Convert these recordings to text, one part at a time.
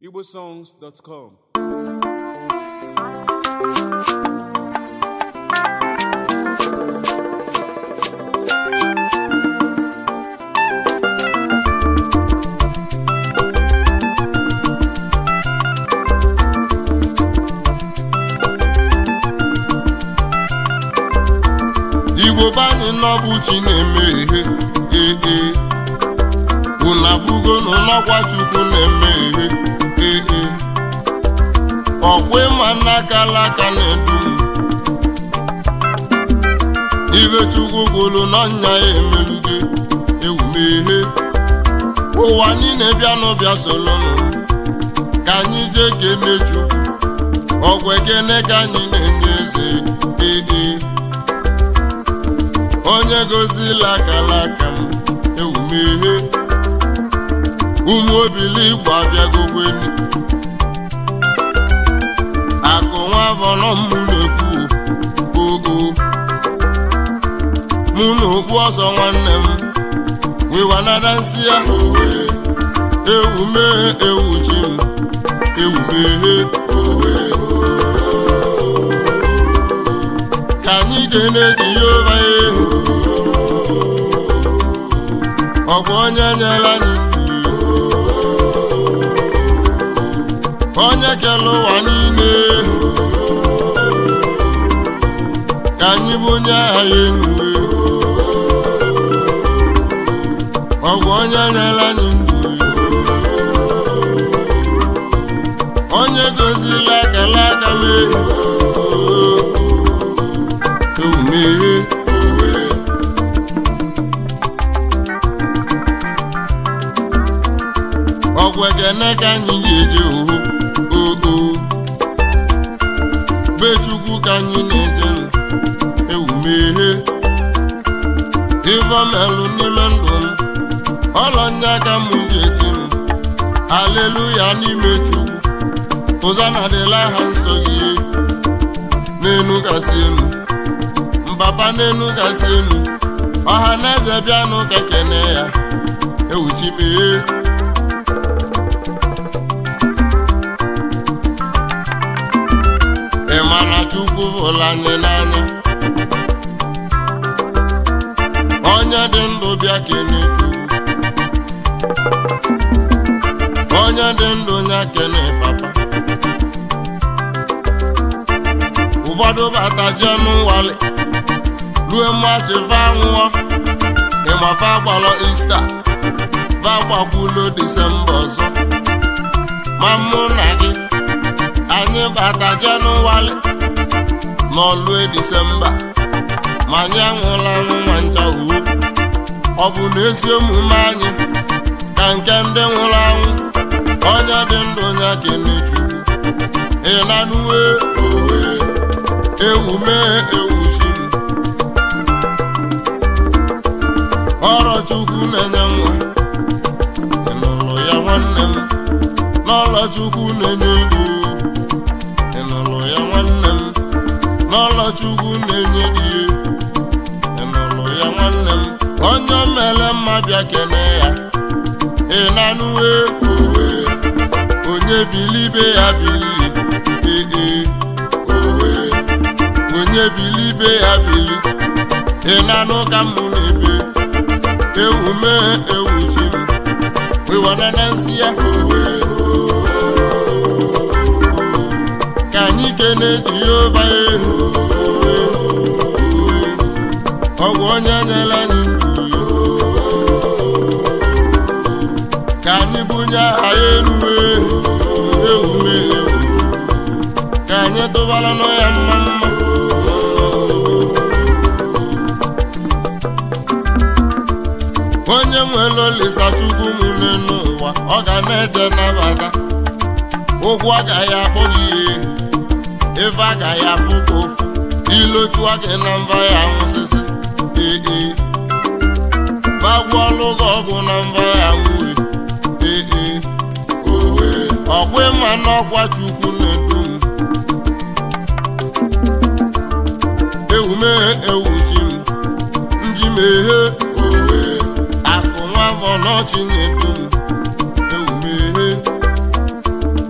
igbosongs.com igbo banyị n'ọbụ chi na-eme ihe ee unu abụgo n'ọgwa chukwu na-eme ihe ee ọkwa ịma n'aka alaka na-edu m ibe chukwu gwụrụ n'ọnya ya emeluge ewumehe ụwa niile bịanụ bịa solonụ ka anyị jee kene chukwu ọgwụ ekene ka anyị na-enye eze ee onye gozila akala aka m ewumeghe ụmụ obili igbo abịagokweni akụ nwa vọrọ mụ na-ekwu ogo mụ na okpu ọsọ nwanne m wiwanada nsị ya owe ewumeghe ewuchi m ewumeghe owe ka anyị ga-ene jehova ehu ọ bụ onye nyere anyị ndụ onye kere ụwa niile ka anyị bụ onye agha ya enuwe ọ bụ onye nyere anyị ndụ onye gozila akara aka m ehu ewumeghe ọgwụ ekene ka anyị ga-eje oho oo be chukwu ka anyị na-eje ewumeghe ivomelụ n'ime ndụ m ọlọnya ka m ga-eti m aleluya n'ime chukwu ụzọ na-adịla ha nsọ gị n'enu gasị enu mbaba n'enu gasị enu ọha na eze bịanụ ka kene ya ewuchimeghe ị ma na chukwu hụrụ anyị n'anya onye dị ndụ bịa kene chukwu onye dị ndụ nya kene papa ụfọdụ bata jee n'ụwali rue mmachi va nwụọ ịmafa gbalọ ista va gbakwulo disemba ọzọ ma mụ na gị anyị bata jenụwarị n'ọlue disemba ma anyị anwụla anwụ nwa ncha uwe ọ bụ na ezi omume anyị ka nke ndị nwụrụ anwụ onye dị ndụ ya kene chukwu ịnanuwe owe ewume ewuchi m ọrụ chukwu na-enye nwa ịnụlụ ya nwanne m n'ọlọ chukwu na-enye ego ịnụlụ ya nwanne m n'ọlọ chukwu na-enye di ịnụlụ ya nwanne m onye mere mma bịa kene ya ịnanụwe owe onye bilibe ya bili ee owe onye bilibe ya bili ịnanụ ka m na-ebe ewume ewuchi m wiwanana nsị ya owe ka anyị kene jehova ehu ọ bụ onye nyere anyị ndụ ka anyị bunye aha ya enuwe ewume ewu ka anyị tụbara nọ ya mma mma onye nwere olisa chukwu m n'ụwa ọ ga na-eje nabata ụgwọ agaghị akpọ gị ihe ife agaghị afụ ka ofu ilochua gị na mva ya nwụsịsị ee bagwa ọlụ gị ọgwụ na mva ya nwụre ee owe ọkwa ịma n'ọkwa chukwu na-edu m ewume ewuchi m nji meghe owe akụ nwa afọ n'ọchị na-edu m ewumeghe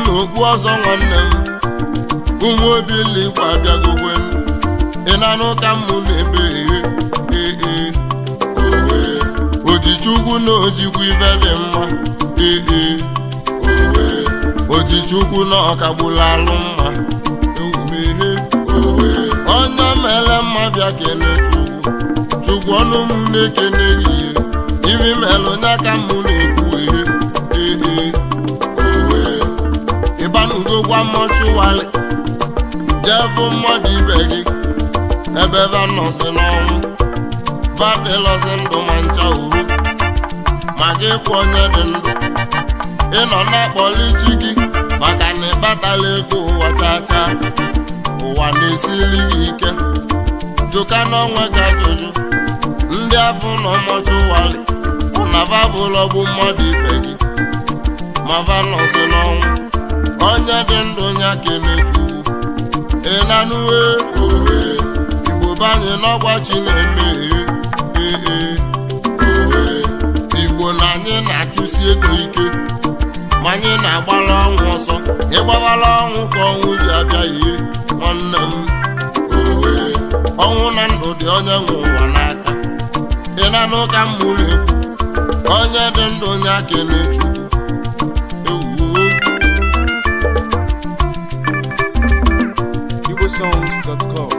n'okpu ọzọ nwanne m ụmụ obili igwe abịagogwe ị na-anụ ka mụ na-ebe ee ee owe ojichukwu na ojikwu ibe dị mma ee ee owe ojichukwu na ọkagbula alụ mma ewumehe owe onye mere mma bịa kene chukwu chukwu ọnụ m na-ekene gị ibi melụ nya ka mụ na-ekwu ihe ee ee owe ịbanugo gwa mọchụwalị jee bụ mmadụ ibe gị ebe ebe nọsị n'ọnwụ badịlọsị ndụ ma ncha uru ma gị kwụ onye dị ndụ ịnọ na-akpọli chi gị maka na ịbatala ego ụwa chacha ụwa na-esili gị ike jụka n'onwe ka ajụjụ ndị afọ nọ mọchụwalị na babụlọ bụ mmadụ ibe gị ma va nọsị n'ọnwụ onye dị ndụ ya kenechukwu ị na-anụwe owe igbo banye n'ọgbachi na-eme ee ee owe igbo na anyị na-achụsi ego ike ma anyị na-agbara ọnwụ ọsọ ịgbawara ọnwụ ka ọnwụ ji abịa ihe nwanne m owe ọnwụ na ndụ dị onye nwe ụwa n'aka ị na-anụ ka m mụrụ ekwu onye dị ndụ ya kenechukwu ewuo igbosongs.com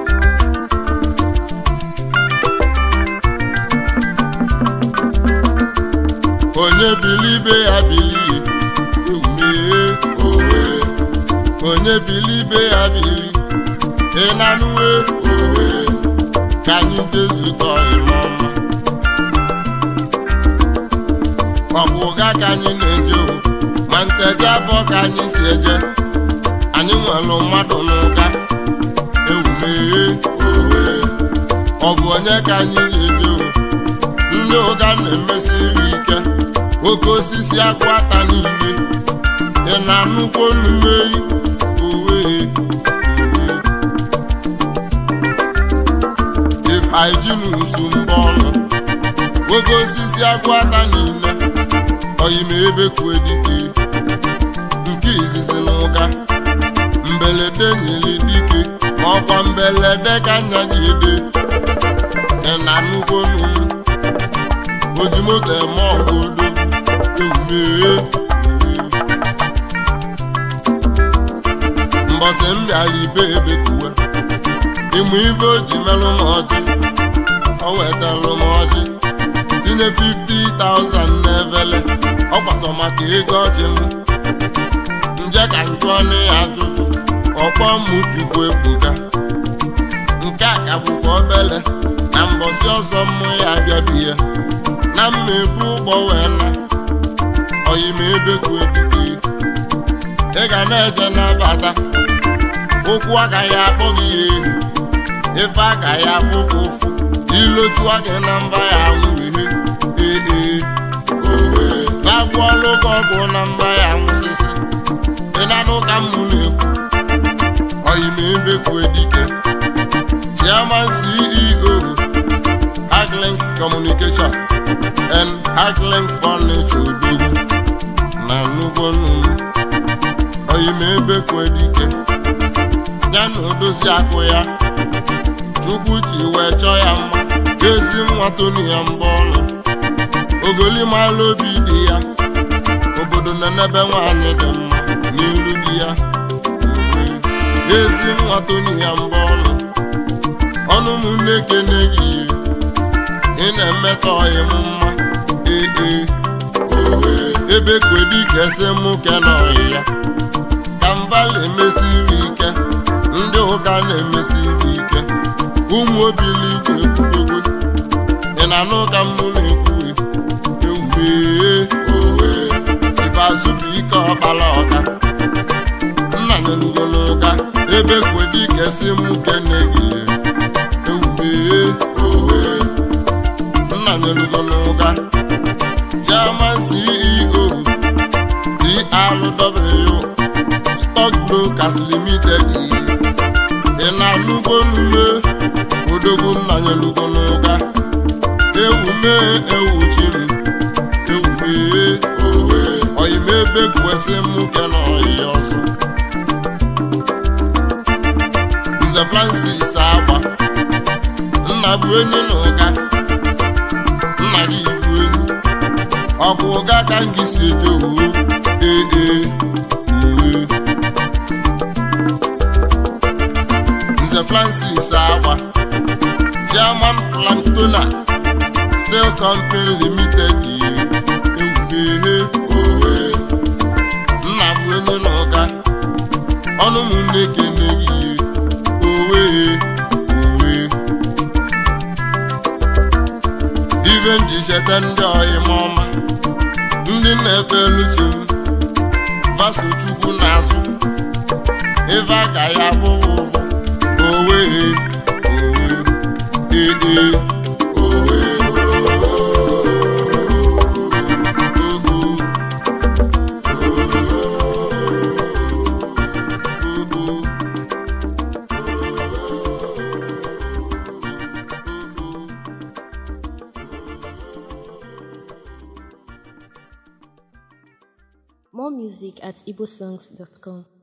onye bili ibe ya bilie ewumee owe onye bili ibe ya bili ịnanụwe owe ka anyị jezukọ ime ọma ọ bụ ụga ka anyị na-eje o ma nteje abụọ ka anyị si eje anyị nwere mmadụ n'ụga ewumee owe ọ bụ onye ka anyị ga-eje o ndị ụga na-emesiri ike oke osisi akwụ ata niile ị na-anụkwo nnumeyi owe ifeijinsu mba ọnụ oke osisi akwụ ata niile oyime ebe kwue dike nke izizi na ụga mbelede nyere dike ma ọkwa mbelede ka nya gị ede ị na-anụkwo nnu oji moto eme ọgụ odo ewumee mbọsị m bịara ibe ebe kuwe ịmụ ibe o ji melụ m ọjị o wetalụ m ọjị tinye 50,000 n'evele ọ kwatọ maka ego ọjị m nje ka njụọ ọnụ ya ajụjụ ọkpọ m jukwu ebuga nke a ka bụkwa obele na mbọsị ọzọ mmụ ya abịabie na mma ebu ụgbọ wee na oyime ebe kwu ebike ị ga na-eje nabata ụkwụ agaghị akpọ gị ya ehi ife agaghị afụ gị ụfụ ilochua gị na mba ya anwụ ihe ee owe agwụọlụ gị ọgwụ na mba ya anwụsịsị ị na-anụ ka mmụ na-ekwu oyime ebe kwu edike chairman ceo Hacklink Communication and Hacklink Furniture Odogwu na nnukwu nnụnụ oyime ebe kwedike ya na odozi akụ ya chukwu ji wee chọọ ya mma ezi nwa toni ya mbọ ọnụ ogolimala obi dị ya obodo na n'ebe nwaanyị dị mma n'ilu di ya ezi nwa toni ya mbọ ọnụ ọnụ m na-ekene gị ị na-emetọ ọyị m mma ee owe ebe kwedike si mụ ke na ọyị ya ka mbala emesiri ike ndị ụka na-emesiri ike ụmụ obili igwe ekwudogo ị na-anụ ka mụ na-ekwu ewumee owe ifeazụbụ ike ọkpala ọka nna nyelugo n'ụka ebe kwedike si mụ kene gị ewumee owe nna nyelugo n'ụka German CEO TRW Stock Brokers Limited ị na-anụgo nnume odogwu nna nyelugo n'ụka ewume ewuchi m ewume owe oyime ebe kwesị m ke na ọyị ọzọ nze francis agba nna bụ enyi na ụga nna gị bụ enyi ọkụ ụga ka m gị si eje owo ee ee owe nze francis agba german flanktona steel company limited ewumehe owe nna bụ enyi na ụga ọnụ m na-ekene gị owe owe ibe m ji cheta ndị ọyịma ọma ndị na-efe luchi m vaso chukwu n'azụ ife aka ya bụrụ ụfụ owe owe ee owe ogo ogo More music at igbosongs.com.